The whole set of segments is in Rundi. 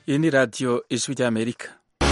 iyi ni radiyo ijwi ry'amerika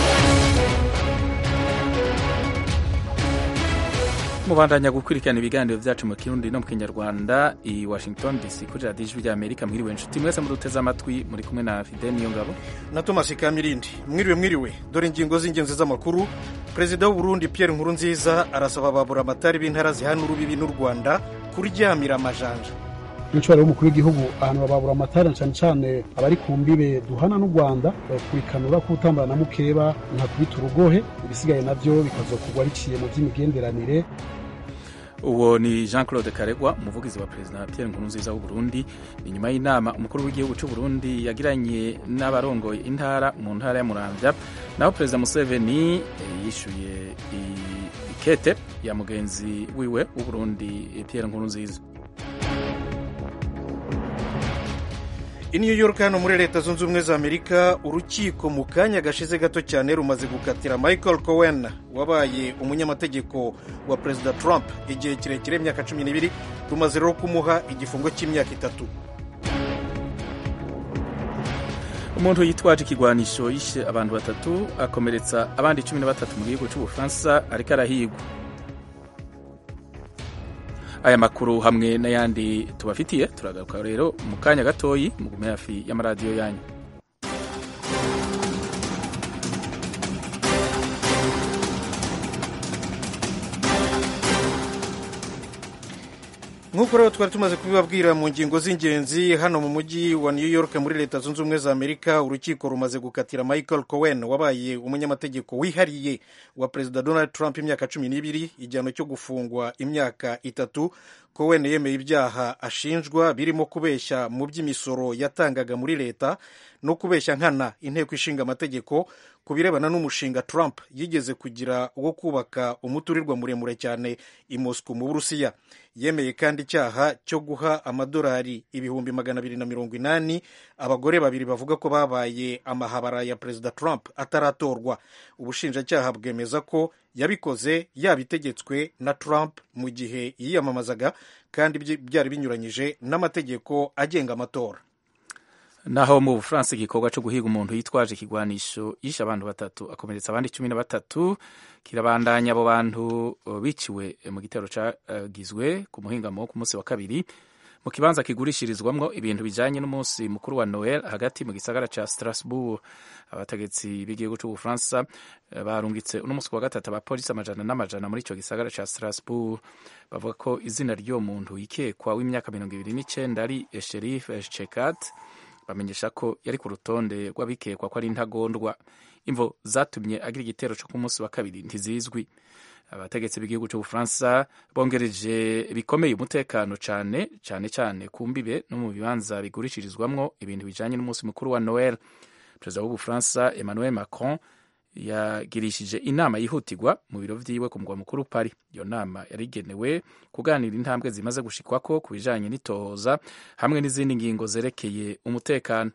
mubandanya gukurikirana ibiganiro byacu mu kirundi no mu kinyarwanda i washington dc kuri radiyo ijwi ry'amerika mwiriwe inshuti mwese muduteze amatwi muri kumwe na fide niyo ngabo na thomas kamirindi mwiriwe mwiriwe dore ingingo z'ingenzi z'amakuru perezida w'uburundi pierre nkurunziza arasaba babura amatari b'intara zihana urubibi n'u rwanda kuryamira amajanja umushobora w'umukuru w'igihugu ahantu bababura amatara cyane cyane abari ku mbibe duhana n'u rwanda kurikanura k'utambara na mukeba ntakubita urugohe ibisigaye nabyo bikazokugwa biciye mu by'imigenderanire uwo ni jean claude karegwa umuvugizi wa perezida pierre nkurunziza w'u burundi ni nyuma y'inama umukuru w'igihugu cy'u burundi yagiranye n'abarongoye intara mu ntara ya muramvya naho perezida museveni yishyuye ikete ya mugenzi wiwe w'u burundi pierre nkurunziza i new york hano muri leta zunze ubumwe za amerika urukiko mu kanya gashize gato cyane rumaze gukatira michael cohen wabaye umunyamategeko wa perezida trump igihe kirekire imyaka cumi n'ibiri rumaze rero kumuha igifungo cy'imyaka itatu umuntu yitwaje ikigwanisho yishe abantu batatu akomeretsa abandi cumi na batatu mu gihugu cy'ubufaransa ariko arahigwa aya makuru hamwe n'ayandi tubafitiye turagaruka rero mu kanya gatoyi mugume hafi y'amaradiyo yanyu nk'uko rero twari tumaze kubibabwira mu ngingo z'ingenzi hano mu mujyi wa new york muri leta zunze ubumwe za amerika urukiko rumaze gukatira michael cohen wabaye umunyamategeko wihariye wa perezida donald trump imyaka cumi n'ibiri igihano cyo gufungwa imyaka itatu cohen yemeye ibyaha ashinjwa birimo kubeshya mu by'imisoro yatangaga muri leta no kubeshya nkana inteko ishinga amategeko ku birebana n'umushinga trump yigeze kugira wo kubaka umuturirwa muremure cyane i moscow mu burusiya yemeye kandi icyaha cyo guha amadolari ibihumbi magana abiri na mirongo inani abagore babiri bavuga ko babaye amahabara ya perezida trump ataratorwa ubushinjacyaha bwemeza ko yabikoze yabitegetswe na trump mu gihe yiyamamazaga kandi byari binyuranyije n'amategeko agenga amatora naho mu bufaransa igikorwa cyo guhiga umuntu yitwaje ikigwanisho yishe abantu batatu akomeretsa abandi cumi na batatu kirabandanya abo bantu biciwe mu gitero cyagizwe ku muhingamo wo ku munsi wa kabiri mu kibanza kigurishirizwamwo ibintu bijanye n'umunsi mukuru wa noel hagati mu gisagara ca strasbourg abategetsi b'igihugu c'ubufaransa barungitse uno munsi wa gatatu abapolisi amajana n'amajana muri ico gisagara ca strasbourg bavuga ko izina ry'uwo muntu yikekwa w'imyaka mirongo ibiri n'icenda ari sherif chekat bamenyesha ko yari ku rutonde rw'abikekwa ko ari intagondwa imvo zatumye agira igitero cyo ku munsi wa kabiri ntizizwi abategetsi b'igihugu cy'ubufaransa bongereje bikomeye umutekano cyane cyane cyane ku mbibe no mu bibanza bigurishirizwamwo ibintu bijanye n'umunsi mukuru wa noel perezida w'ubufaransa emmanuel macron yagirishije inama yihutirwa mu biro vyiwe ku mugwa mukuru Paris. Iyo nama yari igenewe kuganira intambwe zimaze gushikwako ku bijanye n'itohoza hamwe n'izindi ngingo zerekeye umutekano.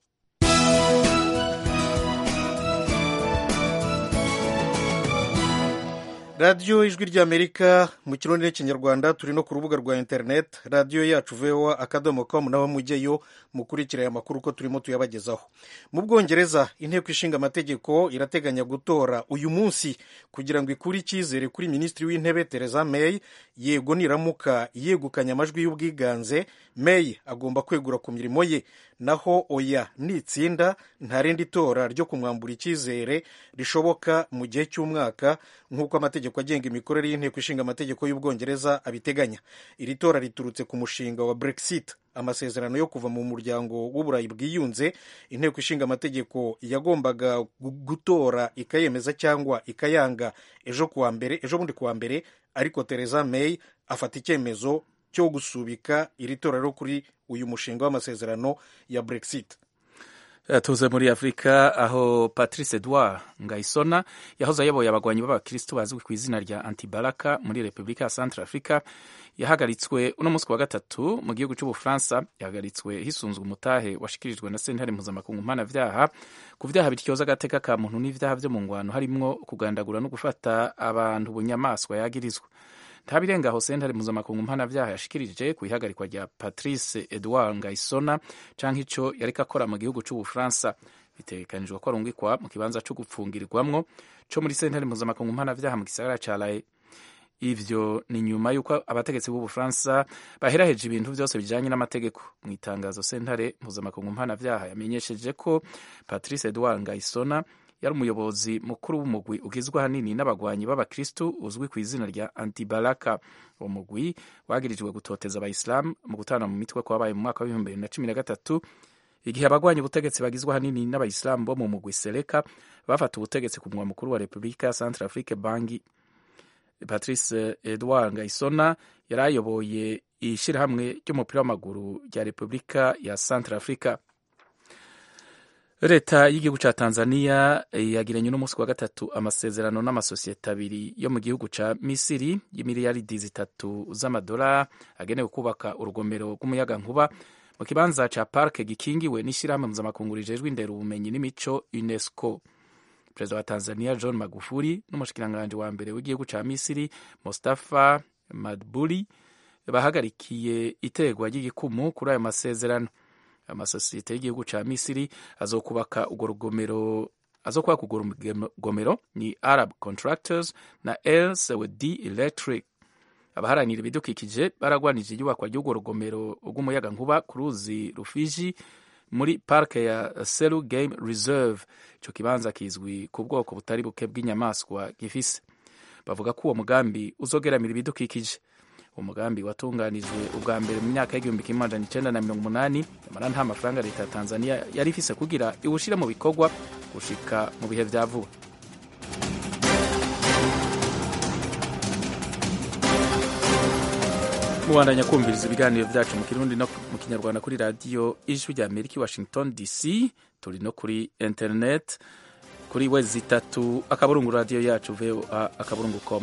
radiyo ijwi ry'amerika mu kirundi n'ikinyarwanda turi no ku rubuga rwa interineti radiyo yacu voa akadomo komu naho mujyeyo mukurikira aya makuru uko turimo tuyabagezaho mu bwongereza inteko ishinga amategeko irateganya gutora uyu munsi kugira ngo ikure icyizere kuri minisitiri w'intebe Theresa May yego niramuka yegukanye amajwi y'ubwiganze May agomba kwegura ku mirimo ye naho oya nitsinda nta rindi tora ryo kumwambura icyizere rishoboka mu gihe cy'umwaka nk'uko amategeko agenga imikorere y'inteko ishinga amategeko y'ubwongereza abiteganya iri tora riturutse ku mushinga wa brexit amasezerano yo kuva mu muryango w'uburayi bwiyunze inteko ishinga amategeko yagombaga gutora ikayemeza cyangwa ikayanga ejo kuwa mbere ejo bundi kuwa mbere ariko Theresa May afata icyemezo cyo gusubika iri tora rero kuri uyu mushinga w'amasezerano ya brexit tuze muri afurika aho patrice edouard ngayisona yahoze ayoboye abagwanyi b'abakirisitu bazwi ku izina rya antibaraka muri repubulika ya centre africa yahagaritswe uno munsi wa gatatu mu gihugu cy'ubufaransa yahagaritswe hisunzwe umutahe washikirijwe na sentare mpuzamakungu mpanavyaha ku vyaha bityoza agateka ka muntu n'ivyaha vyo mu ngwano harimwo kugandagura no gufata abantu bunyamaswa yagirizwa nta birenga aho sentare mpuzamakungu mpanavyaha yashikirije ku ihagarikwa rya patrice edouard ngayisona canke ico yariko akora mu gihugu c'ubufaransa bitegekanijwe ko arungikwa mu kibanza co gupfungirwamwo co muri sentare mpuzamakungu mpanavyaha mu gisagara ca lae ivyo ni nyuma y'uko abategetsi b'ubufaransa baheraheje ibintu vyose bijanye n'amategeko mu itangazo sentare mpuzamakungu mpanavyaha yamenyesheje ko patrice edouard ngayisona yari umuyobozi mukuru w'umugwi ugizwe ahanini n'abagwanyi b'abakristu uzwi ku izina rya antibalaka uwo mugwi wagirijwe gutoteza abayisilamu mu gutana mu mitwe kwabaye mu mwaka w'ibihumbi bibiri na cumi na gatatu igihe abagwanya ubutegetsi bagizwe ahanini n'abayisilamu bo mu mugwi seleka bafata ubutegetsi ku mwa mukuru wa repubulika ya centre afrique bangi patrice edouard ngayisona yari ayoboye ishyirahamwe ry'umupira w'amaguru rya repubulika ya centre africa leta y'igihugu cya tanzania yagiranye n'umunsi wa gatatu amasezerano n'amasosiyete abiri yo mu gihugu cya misiri y'imiliyaridi zitatu z'amadolari agenewe kubaka urugomero rw'umuyagankuba mu kibanza cya parike gikingiwe n'ishyirahamwe mpuzamakungu rijejwe indera ubumenyi n'imico unesco perezida wa tanzania john magufuli n'umushikiranganji wa mbere w'igihugu cya misiri mustafa madbuli bahagarikiye itegwa ry'igikumu kuri ayo masezerano amasosiyete y'igihugu cya misiri azokubaka urwo rugomero azokubaka urwo rugomero ni arab contractors na el sewedi electric abaharanira ibidukikije baragwanije iyubakwa ry'urwo rugomero rw'umuyagankuba ku ruzi rufiji muri parike ya seru game reserve icyo kibanza kizwi ku bwoko butari buke bw'inyamaswa gifise bavuga ko uwo mugambi uzogeramira ibidukikije uwo mugambi watunganijwe ubwa mbere mu myaka y'igihumbi kimwe amajana icenda na mirongo umunani nyamara nta mafaranga leta ya tanzania yari ifise kugira iwushire mu bikorwa gushika mu bihe vya vuba mubandanya kumviriza ibiganiro vyacu mu kirundi no mu kinyarwanda kuri radiyo ijwi rya amerika i washington dc turi no kuri internet kuri wezi itatu akaburungu radiyo yacu voa akaburungu com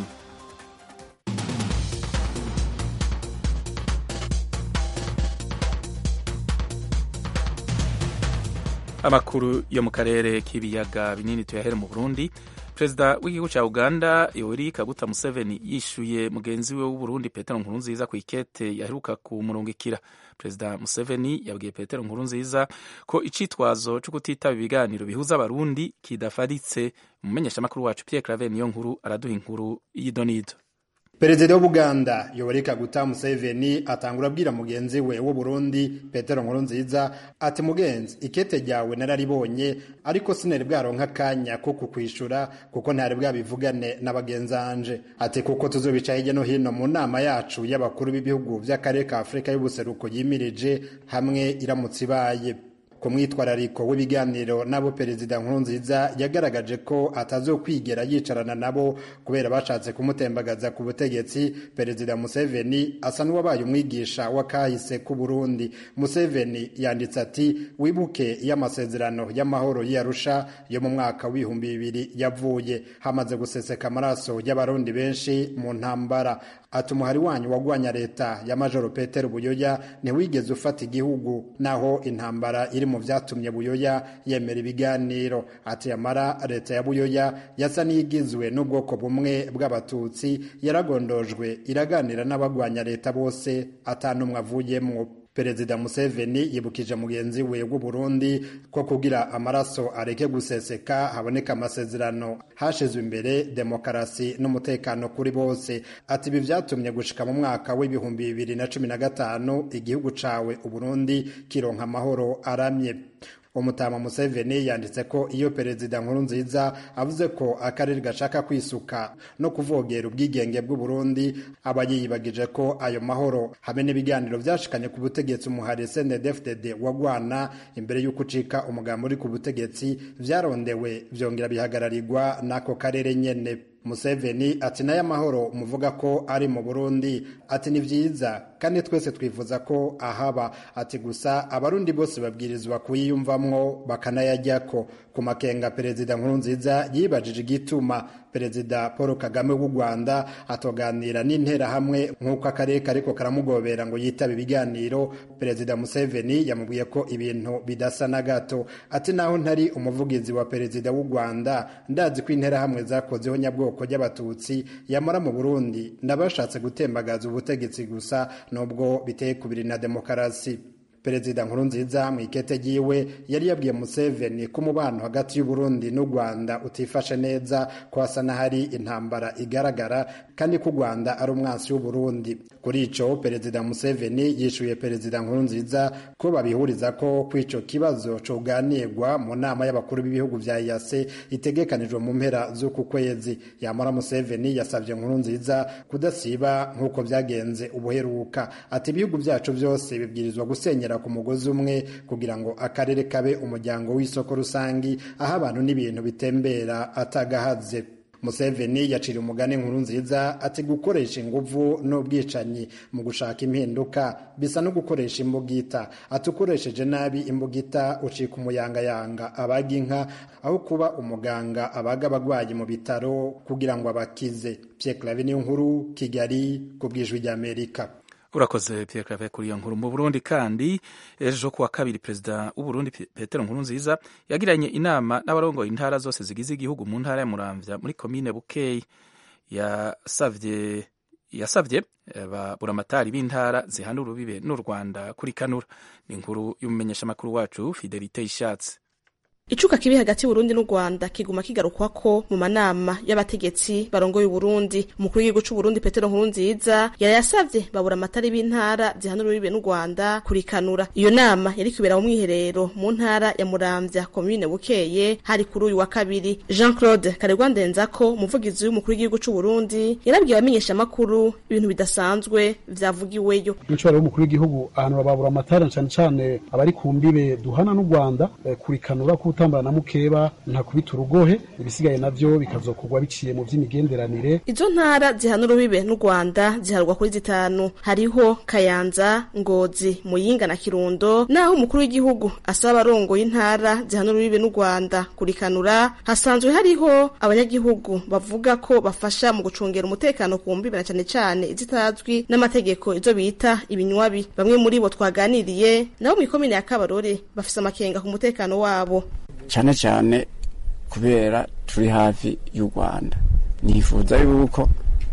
amakuru yo mu karere k'ibiyaga binini tuyahere mu burundi perezida w'igihugu cya uganda yoweri kaguta museveni yishuye mugenzi we w'uburundi petero nkurunziza ku ikete yaheruka kumurungikira perezida museveni yabwiye petero nkurunziza ko icitwazo cyo kutitaba ibiganiro bihuza abarundi kidafaritse umumenyeshamakuru wacu pierre claver niyo nkuru araduha inkuru y'idonido perezida w'ubuganda yoweri kaguta museveni atangura abwira mugenzi we w'uburundi petero nkurunziza ati mugenzi ikete ryawe nararibonye ariko sinari bwaronka akanya ko kukwishura kuko ntari bwabivugane na bagenzanje ati kuko tuzobica hirya no hino mu nama yacu y'abakuru b'ibihugu by'akarere ka afurika y'ubuseruko yimirije hamwe iramutse ibaye ku mwitwarariko w'ibiganiro n'abo perezida nkurunziza yagaragaje ko atazokwigera yicarana nabo kubera bashatse kumutembagaza ku butegetsi perezida museveni asa n'uwabaye umwigisha w'akahise k'u burundi museveni yanditse ati wibuke y'amasezerano y'amahoro y'arusha yo mu mwaka w'ibihumbi bibiri yavuye hamaze guseseka amaraso y'abarundi benshi mu ntambara ati umuhari wanyu wagwanya leta ya majoro petero buyoya ntiwigeze ufata igihugu naho intambara iri mu vyatumye buyoya yemera ibiganiro ati yamara leta ya buyoya yasa n'iyigizwe n'ubwoko bumwe bw'abatutsi yaragondojwe iraganira n'abagwanya leta bose atanumwe avuyemwo perezida museveni yibukije mugenzi we w'uburundi ko kugira amaraso areke guseseka haboneka amasezerano hashizwe imbere demokarasi n'umutekano kuri bose ati ibi vyatumye gushika mu mwaka w'ibihumbi bibiri na cumi na gatanu igihugu cawe uburundi kironka amahoro aramye umutama museveni yanditse ko iyo perezida nkuru nziza avuze ko akarere gashaka kwisuka no kuvogera ubwigenge bw'uburundi aba yiyibagije ko ayo mahoro hamwe n'ibiganiro vyashikanye ku butegetsi umuhari snedfdd wagwana imbere y'uko ucika umugambi uri ku butegetsi vyarondewe vyongera bihagararirwa n'ako karere nyene museveni ati nayo amahoro muvuga ko ari mu burundi ati ni vyiza kandi twese twifuza ko ahaba ati gusa abarundi bose babwirizwa kuyiyumvamwo bakanayajyako ku makenga perezida nkurunziza yibajije igituma perezida paul kagame w'u rwanda atoganira n'interahamwe nk'uko akarere kariko karamugobera ngo yitabe ibiganiro perezida museveni yamubwiye ko ibintu bidasa na gato ati naho ntari umuvugizi wa perezida w'u rwanda ndazi ko interahamwe zakozeho nyabwoko ry'abatutsi yamara mu burundi ndabashatse gutembagaza ubutegetsi gusa nubwo biteye kubiri na demokarasi perezida nkurunziza mu ikete ryiwe yari yabwiye museveni ko umubano hagati y'uburundi n'u rwanda utifashe neza ko hasa n'ahari intambara igaragara kandi ko u rwanda ari umwansi w'uburundi kuri ico perezida museveni yishuye perezida nkurunziza ko babihuriza ko kw'ico kibazo coganirwa mu nama y'abakuru b'ibihugu vya yase itegekanijwe mu mpera z'uku kwezi yamara museveni yasavye nkurunziza kudasiba nk'uko vyagenze ubuheruka ati ibihugu vyacu vyose bibwirizwa gusenyera ku mugozi umwe kugira ngo akarere kabe umuryango w'isoko rusangi aho abantu n'ibintu bitembera atagahaze museveni yacira umugani nkuru nziza ati gukoresha inguvu n'ubwicanyi mu gushaka impinduka bisa no gukoresha imbugita ati ukoresheje nabi imbugita ucika umuyangayanga abaga inka aho kuba umuganga abaga abagwayi mu bitaro kugira ngo abakize Pierre Claver niyo nkuru Kigali ku bwijwi ry'Amerika urakoze Pierre Claver kuri iyo nkuru mu Burundi kandi ejo kuwa kabiri perezida w'Uburundi Petero Nkurunziza yagiranye inama n'abarongoye intara zose zigize igihugu mu ntara ya Muramvya muri komine Bukeye yasavye yasavye baburamatari b'intara zihana urubibe n'u Rwanda kuri kanura ni inkuru y'umumenyeshamakuru wacu Fidelite Ishatse icuka kibi hagati y'Uburundi n'u Rwanda kiguma kigarukwako mu manama y'abategetsi barongoye Uburundi umukuru w'igihugu c'Uburundi Petero Nkurunziza yari yasavye babura amatari b'intara zihana urubibe n'u Rwanda kurikanura iyo nama yari kubera mu mwiherero mu ntara ya Muramvya komine Bukeye hari kuri uyu wa kabiri Jean Claude Karegwa Ndenzako umuvugizi w'umukuru w'igihugu c'Uburundi yarabwiye abamenyesha makuru ibintu bidasanzwe vyavugiweyo umucwaro w'umukuru w'igihugu ahantu babura amatara cane cane abari ku mbibe duhana n'u Rwanda eh, kurikanura gutambara na mukeba ntakubita urugohe ibisigaye navyo bikazokorwa biciye mu vy'imigenderanire izo ntara zihana urubibe n'u Rwanda ziharwa kuri zitanu hariho Kayanza Ngozi Muyinga na Kirundo naho umukuru w'igihugu asaba abarongoye intara zihana urubibe n'u Rwanda kurikanura hasanzwe hariho abanyagihugu bavuga ko bafasha mu gucungera umutekano ku mbibe na cane cane izitazwi n'amategeko izo bita ibinywabi bamwe muri bo twaganiriye nabo mw'ikomine ya Kabarore bafise amakenga ku mutekano wabo cyane cyane kubera turi hafi y'u rwanda nifuza yuko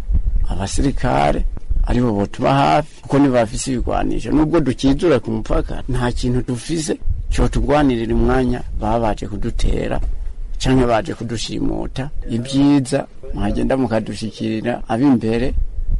abasirikare aribo botuma hafi kuko nibo bafise ibigwanisho nubwo dukizura ku mupaka nta kintu dufise cotugwanirira umwanya baba baje kudutera canke baje kudushimuta ibyiza mwagenda mukadushikirira ab'imbere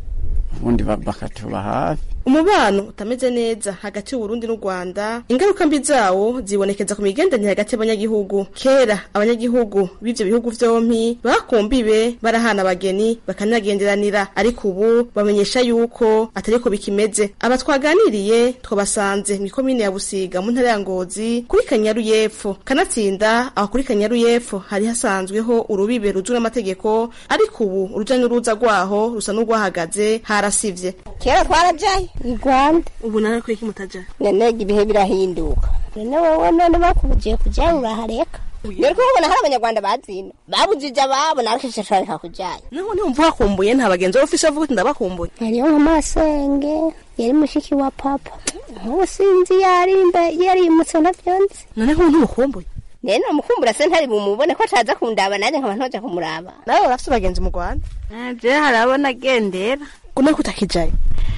ubundi bakatuba hafi umubano utameze neza hagati y'uburundi n'u rwanda ingaruka mbi zawo zibonekeza ku migenderanire hagati y'abanyagihugu kera abanyagihugu b'ivyo bihugu vyompi bakumbibe barahana abageni bakanagenderanira ariko ubu bamenyesha yuko atariko bikimeze aba twaganiriye twabasanze mw'ikomine ya busiga mu ntara ya ngozi kuri kanyaru y'epfo kanatsinda aho kuri kanyaru y'epfo hari hasanzweho urubibe ruzwi n'amategeko ariko ubu uruja n'uruza rwaho rusa n'urwahagaze harasivye kera twarajaye i rwanda ubu nawe kuri iki mutaja none ibihe birahinduka none wowe none bakubugiye kujayo urahareka rero kubona hari abanyarwanda bazino babujije ababo nawe kishashaka kujayo naho ntiwumva wakumbuye nta bagenzi baba ufise bavuga uti ndabakumbuye hariyo nk'amasenge yari mushiki wa papa nk'ubu sinzi yarimbe yarimutse navyo nzi none nk'ubu ntumukumbuye rero namukumbura se ntari bumubone ko ataza kundaba nanjye nkaba ntoja kumuraba nawe urafise abagenzi mu rwanda je harabona agendera kuno kutakijayo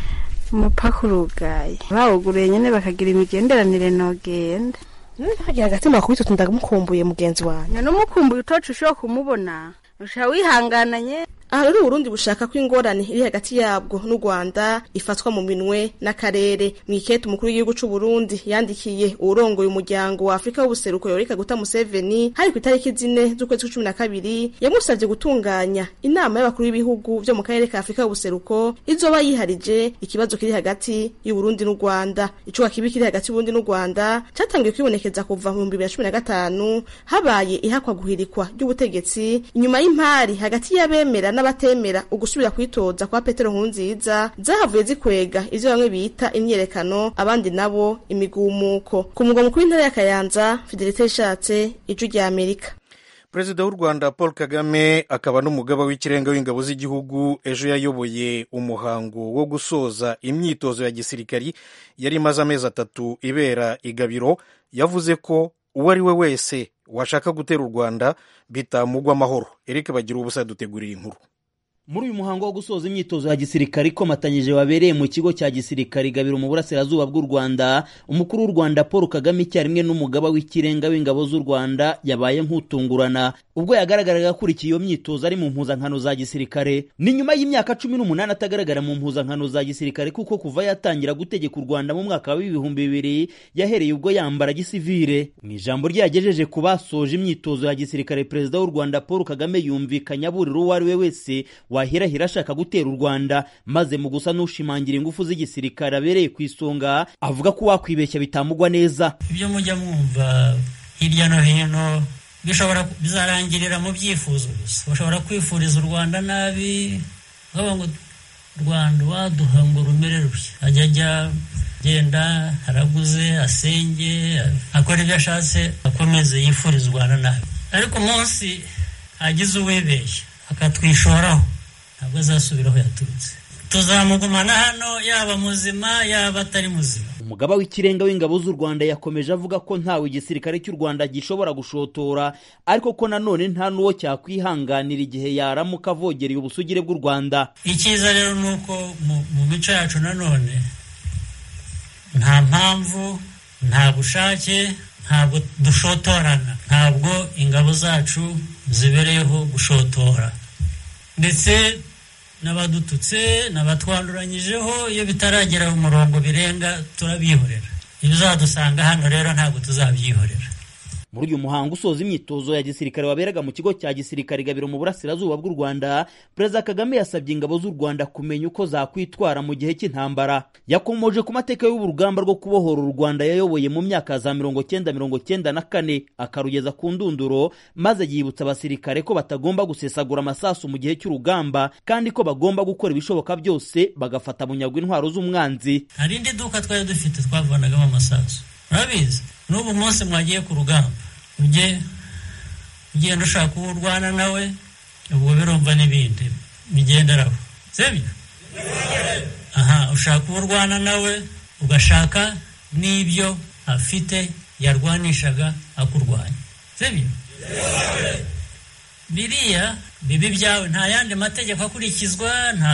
umupaka urugaye bawuguruye nyene bakagira imigenderanire nogenda nkagira agatima kubita uti ndamukumbuye mugenzi wanjye none umukumbuye utoca ushobora kumubona usha wihangananye aha rero uburundi bushaka ko ingorane iri hagati yabwo n'u rwanda ifatwa mu minwe n'akarere mwikete umukuru w'igihugu c'u burundi yandikiye uwurongoye umuryango wa afurika w'ubuseruko yorika guta museveni hari ku itariki zine z'ukwezi kw'icumi na kabiri yamusavye gutunganya inama y'abakuru b'ibihugu vyo mu karere ka afurika w'ubuseruko izoba yiharije ikibazo kiri hagati y'uburundi n'u rwanda icuka kibi kiri hagati y'uburundi n'u rwanda catangiye kwibonekeza kuva mu bihumbi bibiri na cumi na gatanu habaye ihakwa guhirikwa ry'ubutegetsi inyuma y'impari hagati y'abemera n'abatemera ugusubira kwitoza kwa Petero Nkurunziza zahavuye zikwega ivyo bamwe bita imyerekano abandi nabo imigumuko ku mugwa mukuru w'intara ya Kayanza Fidelite Ishatse ijwi rya Amerika perezida w'u rwanda paul kagame akaba n'umugaba w'ikirenga w'ingabo z'igihugu ejo yayoboye umuhango wo gusoza imyitozo ya gisirikari yari imaze amezi atatu ibera igabiro yavuze ko uwo ari we wese washaka gutera u rwanda bitamugwa amahoro eric bagira ubusa dutegurira inkuru muri uyu muhango wo gusoza imyitozo ya gisirikare ikomatanyije wabereye mu kigo cya gisirikare gabiro mu burasirazuba bw'u rwanda umukuru w'u rwanda paul kagame icyarimwe n'umugaba w'ikirenga w'ingabo z'u rwanda yabaye nk'utungurana ubwo yagaragaraga akurikiye iyo myitozo ari mu mpuzankano za gisirikare ni nyuma y'imyaka cumi n'umunani atagaragara mu mpuzankano za gisirikare kuko kuva yatangira gutegeka u rwanda mu mwaka w'ibihumbi bibiri yahereye ubwo yambara gisivire mu ijambo rye yagejeje ku basoje imyitozo ya gisirikare perezida w'u rwanda paul kagame yumvikanye aburira uwo ari we wese wahirahira ashaka gutera u rwanda maze mu gusa n'ushimangira ingufu z'igisirikare abereye ku isonga avuga ko wakwibeshya bitamugwa neza ibyo mujya mwumva hirya no hino bishobora bizarangirira mu byifuzo gusa bashobora kwifuriza u rwanda nabi bavuga ngo rwanda waduha ngo rumere rushya ajya ajya genda haraguze asenge akora ibyo ashatse akomeze yifuriza u rwanda nabi ariko umunsi agize uwibeshya akatwishoraho ntabwo azasubira aho yaturutse tuzamugumana hano yaba muzima yaba atari muzima umugaba w'ikirenga w'ingabo z'u rwanda yakomeje avuga ko ntawe igisirikare cy'u rwanda gishobora gushotora ariko ko nanone nta n'uwo cyakwihanganira igihe yaramuka avogereye ubusugire bw'u rwanda icyiza rero ni uko mu mico yacu nanone nta mpamvu nta bushake ntabwo dushotorana ntabwo ingabo zacu zibereyeho gushotora ndetse n'abadututse n'abatwanduranyijeho iyo bitaragera mu murongo birenga turabihorera ibizadusanga hano rero ntabwo tuzabyihorera muri uyu muhango usoza imyitozo ya gisirikare waberaga mu kigo cya gisirikare gabiro mu burasirazuba bw'u rwanda perezida kagame yasabye ingabo z'u rwanda kumenya uko zakwitwara mu gihe cy'intambara yakomoje ku mateka y'ubu rugamba rwo kubohora u rwanda yayoboye mu myaka za mirongo cyenda mirongo cyenda na kane akarugeza ku ndunduro maze yibutsa abasirikare ko batagomba gusesagura amasasu mu gihe cy'urugamba kandi ko bagomba gukora ibishoboka byose bagafata bunyago intwaro z'umwanzi hari indi duka twari dufite twavanagamo amasasu murabizi n'ubu munsi mwagiye ku rugamba ujye ugenda ushaka uwo urwana nawe ubwo birumva n'ibindi bigenderaho sibyo aha ushaka uwo urwana nawe ugashaka n'ibyo afite yarwanishaga akurwanya sibyo biriya bibi byawe nta yandi mategeko akurikizwa nta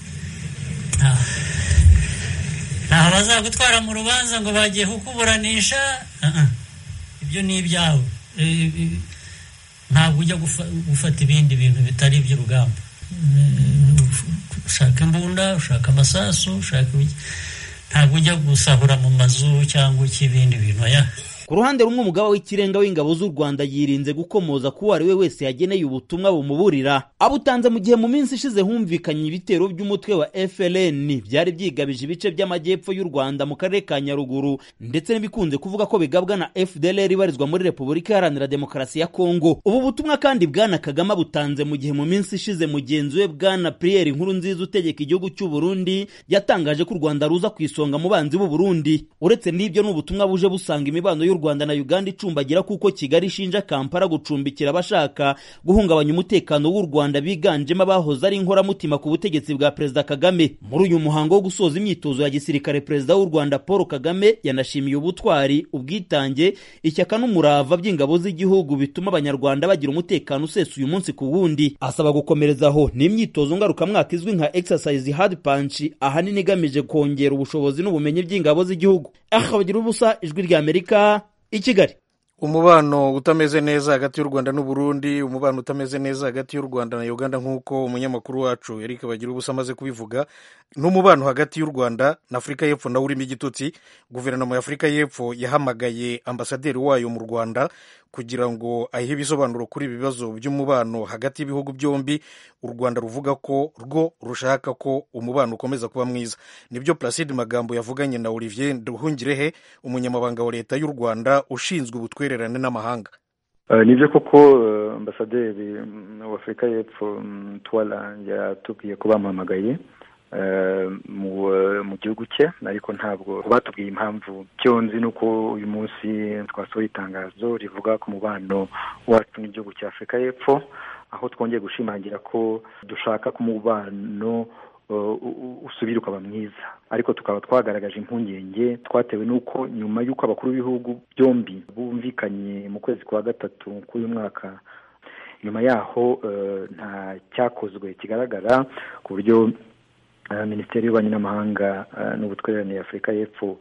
ntaho bazagutwara mu rubanza ngo bagiye kukuburanisha ibyo ni ibyawe ntabwo ujya gufata ibindi bintu bitari iby'urugamba ushaka imbunda ushaka amasasu ushaka ntabwo ujya gusahura mu mazu cyangwa ik'ibindi bintu ya ku ruhande rumwe umugaba w'ikirenga w'ingabo z'u rwanda yirinze gukomoza ku uwo ari we wese yageneye ubutumwa bumuburira abutanze mu gihe mu minsi ishize humvikanye ibitero by'umutwe wa frn byari byigabije ibice by'amajyepfo y'u rwanda mu karere ka nyaruguru ndetse n'ibikunze kuvuga ko bigabwa na fdlr ibarizwa muri repubulika iharanira demokarasi ya kongo ubu butumwa kandi bwana kagame abutanze mu gihe mu minsi ishize mugenzi we bwana priyeri nkuru nziza utegeka igihugu cy'u burundi yatangaje ko u rwanda ruza ku isonga mu banzi b'u burundi uretse n'ibyo ni ubutumwa buje busanga imibano y'u rwanda na uganda icumbagira kuko kigali ishinja kampala gucumbikira abashaka guhungabanya umutekano w'u rwanda biganjemo abahoze ari inkoramutima ku butegetsi bwa perezida kagame muri uyu muhango wo gusoza imyitozo ya gisirikare perezida w'u rwanda paul kagame yanashimiye ubutwari ubwitange ishyaka n'umurava by'ingabo z'igihugu bituma abanyarwanda bagira umutekano usesuye umunsi ku wundi asaba gukomerezaho ni imyitozo ngarukamwaka izwi nka exercise hard punch ahanini igamije kongera ubushobozi n'ubumenyi by'ingabo z'igihugu aha bagira ubusa ijwi ry'amerika i kigali umubano utameze neza hagati y'u rwanda n'uburundi umubano utameze neza hagati y'u rwanda na uganda nk'uko umunyamakuru wacu eric bagira ubusa amaze kubivuga n'umubano hagati y'u rwanda na afurika y'epfo nawe urimo igitutsi guverinoma ya afurika y'epfo yahamagaye ambasaderi wayo mu rwanda kugira ngo ahe ibisobanuro kuri ibi bibazo by'umubano hagati y'ibihugu byombi u rwanda ruvuga ko rwo rushaka ko umubano ukomeza kuba mwiza nibyo placide magambo yavuganye na olivier nduhungirehe umunyamabanga wa leta y'u rwanda ushinzwe ubutwererane n'amahanga nibyo koko ambasaderi wa afurika y'epfo twara yatubwiye ko bamuhamagaye mu gihugu cye ariko ntabwo batubwiye impamvu icyo nzi ni uko uyu munsi twasohoye itangazo rivuga ku mubano wacu n'igihugu cya afurika y'epfo aho twongeye gushimangira ko dushaka ko umubano usubira ukaba mwiza ariko tukaba twagaragaje impungenge twatewe n'uko nyuma y'uko abakuru b'ibihugu byombi bumvikanye mu kwezi kwa gatatu k'uyu mwaka nyuma yaho nta cyakozwe kigaragara ku buryo minisiteri y'ububanyi n'amahanga n'ubutwererane y'afurika y'epfo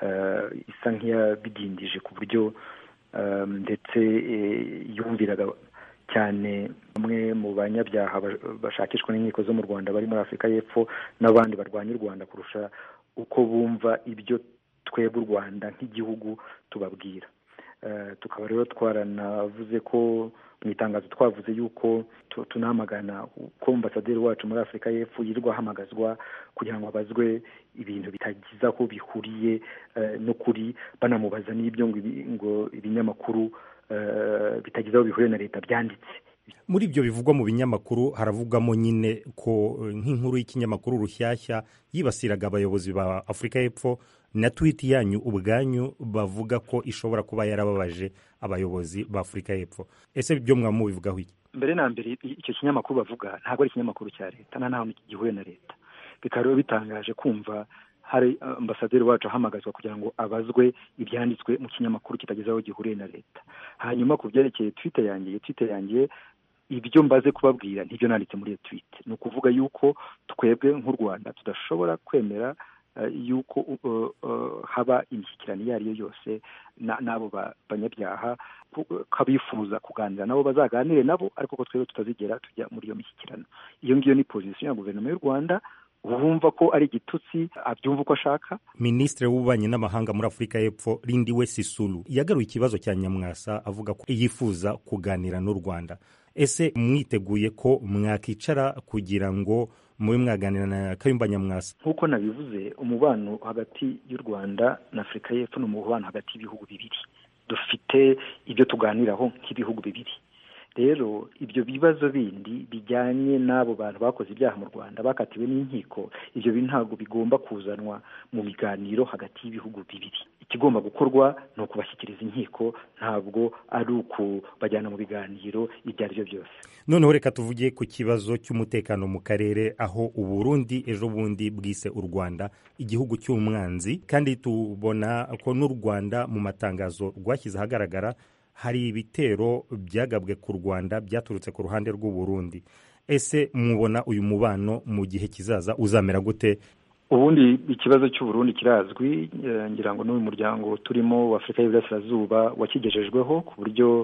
isa nk'iyabidindije ku buryo ndetse yumviraga cyane bamwe mu banyabyaha bashakishwa n'inkiko zo mu rwanda bari muri afurika y'epfo n'abandi barwanya u rwanda kurusha uko bumva ibyo twebwe u rwanda nk'igihugu tubabwira tukaba rero twaranavuze ko mu itangazo twavuze yuko tunamagana ko ambasaderi wacu muri afurika y'epfo yirirwa ahamagazwa kugira ngo abazwe ibintu bitagize aho bihuriye n'ukuri banamubaza n'ibyo ngo ibinyamakuru bitagize aho bihuriye na leta byanditse muri ibyo bivugwa mu binyamakuru haravugwamo nyine ko nk'inkuru y'ikinyamakuru rushyashya yibasiraga abayobozi ba afurika y'epfo na twiti yanyu ubwanyu bavuga ko ishobora kuba yarababaje abayobozi ba afurika y'epfo ese ibyo mwaba mubivugaho iki mbere na mbere icyo kinyamakuru bavuga ntabwo ari ikinyamakuru cya leta nta naho gihuye na leta bikaba rero bitangaje kumva hari ambasaderi wacu ahamagazwa kugira ngo abazwe ibyanditswe mu kinyamakuru kitageze aho gihuriye na leta hanyuma ku byerekeye twite yanjye twite yanjye ibyo mbaze kubabwira ntibyo nanditse muri iyo twite ni ukuvuga yuko twebwe nk'u rwanda tudashobora kwemera yuko haba imishyikirano iyo ari yo yose n'abo banyabyaha kabifuza kuganira nabo bazaganire nabo ariko ko twebwe tutazigera tujya muri iyo mishyikirano iyo ngiyo ni pozisiyo ya guverinoma y'u rwanda wumva ko ari igitutsi abyumva uko ashaka minisitiri w'ububanyi n'amahanga muri afurika y'epfo rindi we sisulu yagaruye ikibazo cya nyamwasa avuga ko yifuza kuganira n'u rwanda ese mwiteguye ko mwakicara kugira ngo mube mwaganira na kayumba nyamwasa nk'uko nabivuze umubano hagati y'u rwanda na afurika y'epfo ni umubano hagati y'ibihugu bibiri dufite ibyo tuganiraho nk'ibihugu bibiri rero ibyo bibazo bindi bijyanye n'abo bantu bakoze ibyaha mu rwanda bakatiwe n'inkiko ibyo bintu ntabwo bigomba kuzanwa mu biganiro hagati y'ibihugu bibiri ikigomba gukorwa ni ukubashyikiriza inkiko ntabwo ari ukubajyana mu biganiro ibyo ari byo byose noneho reka tuvuge ku kibazo cy'umutekano mu karere aho uburundi ejo bundi bwise u rwanda igihugu cy'umwanzi kandi tubona ko n'u rwanda mu matangazo rwashyize ahagaragara hari ibitero byagabwe ku rwanda byaturutse ku ruhande rw'uburundi ese mubona uyu mubano mu gihe kizaza uzamera gute ubundi ikibazo cy'uburundi kirazwi ngira ngo n'uyu muryango turimo wa afurika y'iburasirazuba wakigejejweho ku buryo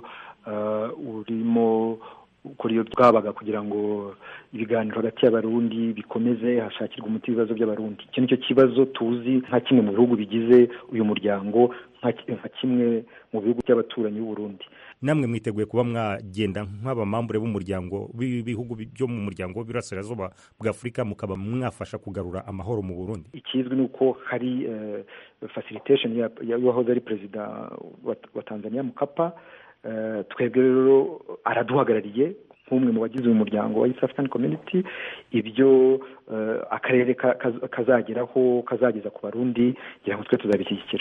urimo kuri iyo bwabaga kugira ngo ibiganiro hagati y'abarundi bikomeze hashakirwa umuti w'ibibazo by'abarundi icyo ni cyo kibazo tuzi nka kimwe mu bihugu bigize uyu muryango nka kimwe mu bihugu by'abaturanyi b'uburundi namwe mwiteguye kuba mwagenda nk'abamambure b'umuryango b'ibihugu byo mu muryango w'ibirasirazuba bwa afurika mukaba mwafasha kugarura amahoro mu burundi ikizwi ni uko hari facilitation y'uwahoze ari perezida wa tanzania mukapa twebwe rero araduhagarariye nk'umwe mu bagize uyu muryango wa east african community ibyo akarere kazageraho kazageza ku barundi kugira ngo twe tuzabishyigikira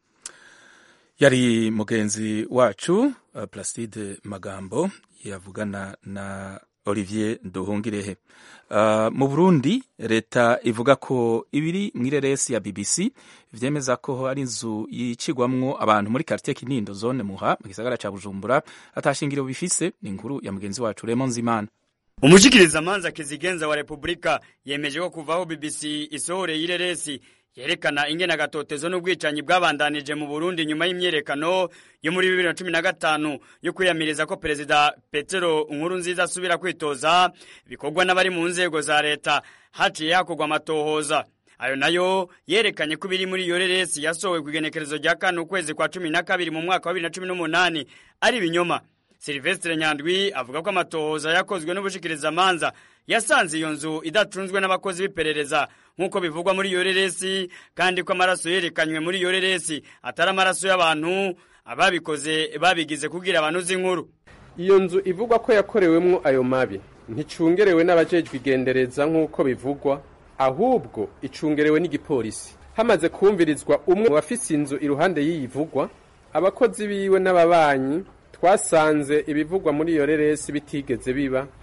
yari mugenzi wacu Placide magambo yavugana na olivier duhungirehe mu burundi leta ivuga ko ibiri mu ireresi ya bbc vyemeza ko ari inzu yicigwamwo abantu muri quartier kinindo zone muha mu gisagara ca bujumbura atashingiro bifise ni inkuru ya mugenzi wacu remo nzimana umushikirizamanza kizigenza wa repubulika yemeje ko kuvaho bbc isohoreye ireresi yerekana ingene agatotezo n'ubwicanyi bwabandanije mu Burundi nyuma y'imyerekano yo muri bibiri na cumi na gatanu yo kwiyamiriza ko perezida Petero Nkurunziza asubira kwitoza bikorwa n'abari mu nzego za leta haciye hakorwa amatohoza ayo nayo yerekanye ko ibiri muri iyo reresi yasohowe ku igenekerezo rya kane ukwezi kwa cumi na kabiri mu mwaka wa bibiri na cumi n'umunani ari ibinyoma Silvestre Nyandwi avuga ko amatohoza yakozwe n'ubushikirizamanza yasanze iyo nzu idacunzwe n'abakozi b'iperereza nk'uko bivugwa muri iyo reresi kandi ko amaraso yerekanywe muri iyo reresi atari amaraso y'abantu ababikoze babigize kugira abantu uzi inkuru iyo nzu ivugwa ko yakorewemwo ayo mabi nticungerewe n'abajejwe igendereza nk'uko bivugwa ahubwo icungerewe n'igipolisi hamaze kumvirizwa umwe mu bafise inzu iruhande y'iyivugwa abakozi biwe n'ababanyi twasanze ibivugwa muri iyo reresi bitigeze biba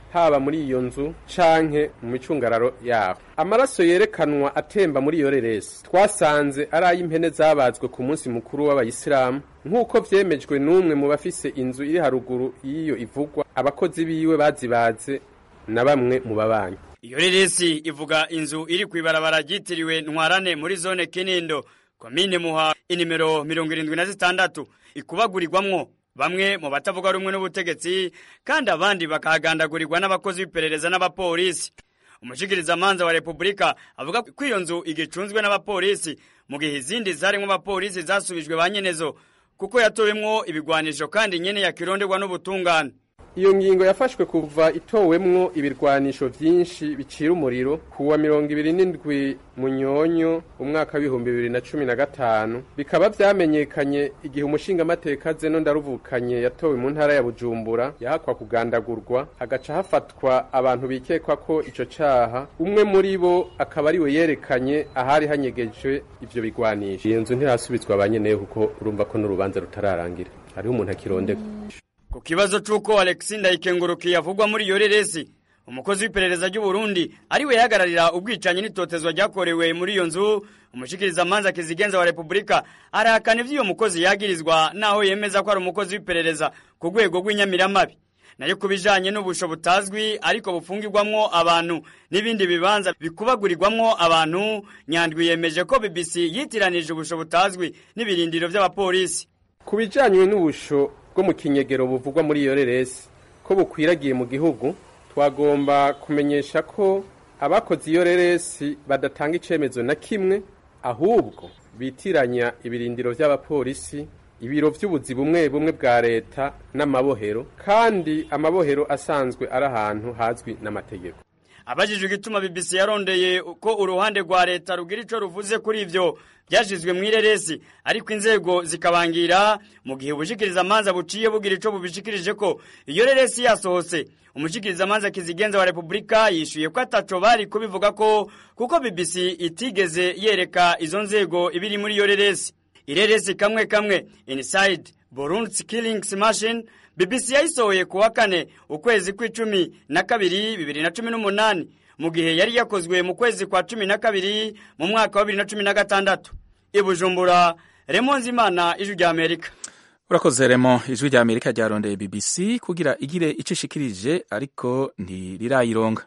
haba muri iyo nzu canke mu micungararo yaho amaraso yerekanwa atemba muri iyo reresi twasanze ari ay'impene zabazwe ku munsi mukuru w'abayisilamu nk'uko vyemejwe n'umwe mu bafise inzu iri haruguru y'iyo ivugwa abakozi biwe bazibaze na bamwe mu babanyi iyo reresi ivuga inzu iri kw'ibarabara ryitiriwe ntwarane muri zone kinindo komine muha inimero mirongo irindwi na zitandatu ikubagurirwamwo bamwe mu batavuga rumwe n'ubutegetsi kandi abandi bakahagandagurirwa n'abakozi b'iperereza n'abapolisi umushikirizamanza wa repubulika avuga ko iyo nzu igicunzwe n'abapolisi mu gihe izindi zarimwo abapolisi zasubijwe ba nyenezo kuko yatowemwo ibigwanisho kandi nyene yakironderwa n'ubutungane iyo ngingo yafashwe kuva itowemwo ibirwanisho vyinshi bicira umuriro kuwa mirongo ibiri n'indwi munyonyo umwaka w'ibihumbi bibiri na cumi na gatanu bikaba vyamenyekanye igihe umushingamateka zeno ndaruvukanye yatowe mu ntara ya bujumbura yahakwa kugandagurwa hagaca hafatwa abantu bikekwa ko ico caha umwe muri bo akaba ariwe yerekanye ahari hanyegejwe ivyo bigwanisho iyo nzu ntirasubizwa ba nyeneyo kuko urumva ko n'urubanza rutararangira hariho umuntu akirondegwa ku kibazo c'uko alexi ndayikengurukiye avugwa muri iyo reresi umukozi w'iperereza ry'u Burundi ariwe yahagararira ubwicanyi n'itotezwa ryakorewe muri iyo nzu umushikirizamanza kizigenza wa repubulika arahakana ivy'uyo mukozi yagirizwa naho yemeza ko ari umukozi w'iperereza ku rwego rw'inyamiramabi nayo ku bijanye n'ubusho butazwi ariko bufungirwamwo abantu n'ibindi bibanza bikubagurirwamwo abantu nyandwi yemeje ko bbc yitiranije ubusho butazwi n'ibirindiro vy'abapolisi ku bijanye n'ubusho bwo mu kinyegero buvugwa muri iyo reresi ko bukwiragiye mu gihugu twagomba kumenyesha ko abakoze iyo reresi badatanga icemezo na kimwe ahubwo bitiranya ibirindiro vy'abapolisi ibiro vy'ubuzi bumwe bumwe bwa leta n'amabohero kandi amabohero asanzwe ari ahantu hazwi n'amategeko abajijwe igituma BBC yarondeye ko uruhande rwa leta rugira ico ruvuze kuri ivyo byashizwe mu ireresi ariko inzego zikabangira mu gihe ubushikiriza amanza buciye bugira ico bubishikirije ko iyo reresi yasohotse umushikiriza amanza kizigenza wa Republika yishuye ko ataco bari kubivuga ko kuko BBC itigeze yereka izo nzego ibiri muri iyo reresi ireresi kamwe kamwe inside Burundi Killings Machine BBC yayisohoye ku wa kane ukwezi kw'icumi na kabiri bibiri na cumi n'umunani mu gihe yari yakozwe mu kwezi kwa cumi na kabiri mu mwaka wa bibiri na cumi na gatandatu i Bujumbura Raymond Zimana ijwi rya Amerika urakoze remo ijwi rya amerika ryarondeye bbc kugira igire icyo ishikirije ariko ntirirayironga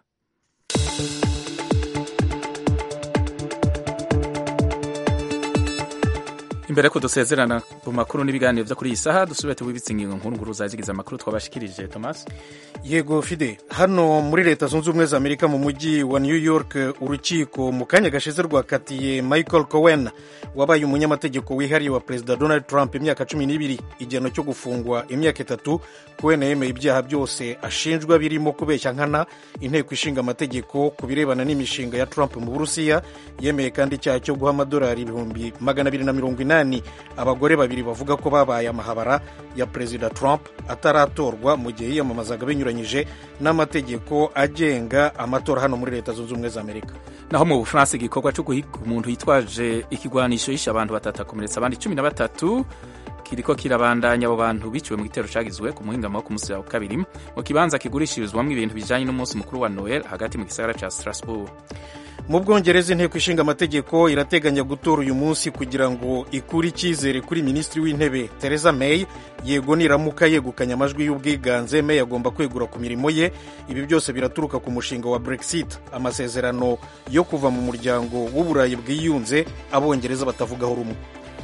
imbere ko dusezerana mu makuru n'ibiganiro byo kuri iyi saha dusubire tubibitse ingingo nkuru nkuru zazigize amakuru twabashikirije thomas yego fide hano muri leta zunze ubumwe za amerika mu mujyi wa new york urukiko mu kanya gashize rwakatiye michael cowen wabaye umunyamategeko wihariye wa perezida donald trump imyaka cumi n'ibiri igihano cyo gufungwa imyaka itatu cowen yemeye ibyaha byose ashinjwa birimo kubeshya nkana inteko ishinga amategeko ku birebana n'imishinga ya trump mu burusiya yemeye kandi icyaha cyo guha amadolari ibihumbi magana abiri na mirongo inani abagore babiri bavuga ko babaye amahabara ya perezida trump ataratorwa mu gihe yiyamamazaga binyuranyije n'amategeko agenga amatora hano muri leta zunze ubumwe za amerika naho mu bufaransa igikorwa cyo guhiga umuntu yitwaje ikigwanisho yishe abantu batatu akomeretsa abandi cumi na batatu kiriko kirabandanya abo bantu biciwe mu gitero cagizwe ku muhingamo wo ku munsi wa kabiri mu kibanza kigurishirizwamo ibintu bijanye n'umunsi mukuru wa noel hagati mu gisagara ca strasbourg mu bwongereza inteko ishinga amategeko irateganya gutora uyu munsi kugira ngo ikure icyizere kuri minisitiri w'intebe Theresa May yego niramuka yegukanye amajwi y'ubwiganze May agomba kwegura ku mirimo ye ibi byose biraturuka ku mushinga wa Brexit amasezerano yo kuva mu muryango w'uburayi bwiyunze abongereza batavugaho rumwe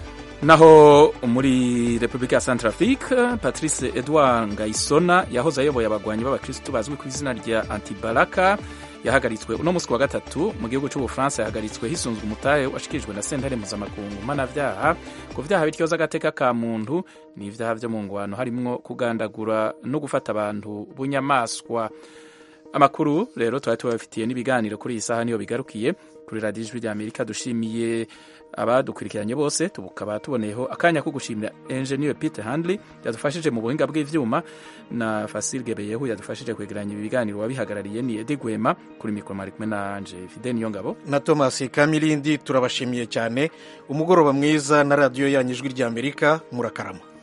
naho muri repubulika ya centrafrique patrice edouard ngayisona yahoze ayoboye abagwanyi b'abakirisitu bazwi ku izina rya antibaraka yahagaritswe uno munsi wa gatatu mu gihugu cy'ubufaransa yahagaritswe hisunzwe umutahe washikirijwe na sentare mpuzamakungu mpanavyaha ku vyaha bityoza agateka ka muntu n'ivyaha vyo mu ngwano harimwo kugandagura no gufata abantu bunyamaswa amakuru rero twari tubafitiye n'ibiganiro kuri iyi saha niyo bigarukiye kuri radiyo ijwi rya amerika dushimiye abadukurikiranye bose tukaba tuboneyeho akanya ko gushimira engineer peter handley yadufashije mu buhinga bw'ivyuma na fasil gebeyehu yadufashije kwegeranya ibi biganiro wabihagarariye ni edi gwema kuri mikoro mari kumwe na anje fide niyo ngabo na thomas kamirindi turabashimiye cyane umugoroba mwiza na radiyo yanyu ijwi rya amerika murakarama